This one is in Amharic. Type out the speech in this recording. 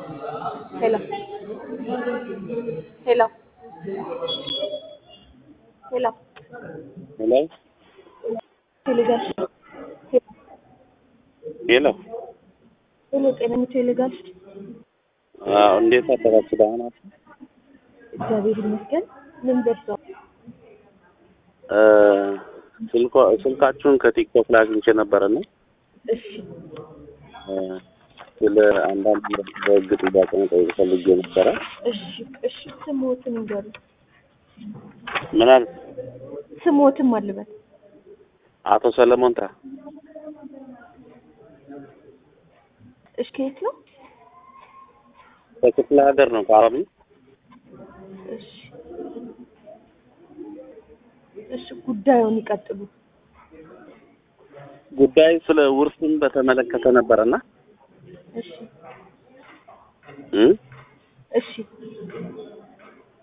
Hello. Hello. Hello. ሄሎ ቴሌጋሽ ሄሎ ሄሎ፣ ጤና ቴሌጋሽ። አዎ፣ እንዴት አደራችሁ? ደህና ናችሁ? እግዚአብሔር ይመስገን። ምን ደርሰው? እ ስልኳ ስልካችሁን ከቲክቶክ ላይ አግኝቼ ነበረና እሺ እ ስለ አንዳንድ በህግ ጥያቄ መጠየቅ ፈልጌ ነበረ። እሺ እሺ። ስሞትን ይንገሩ። ምን አል ስሞትም አልበት አቶ ሰለሞን ታ እሺ። ከየት ነው? ከክፍለ ሀገር ነው ከአረብ እሺ እሺ። ጉዳዩን ይቀጥሉ። ጉዳይ ስለ ውርስን በተመለከተ ነበረና እሺ እ እሺ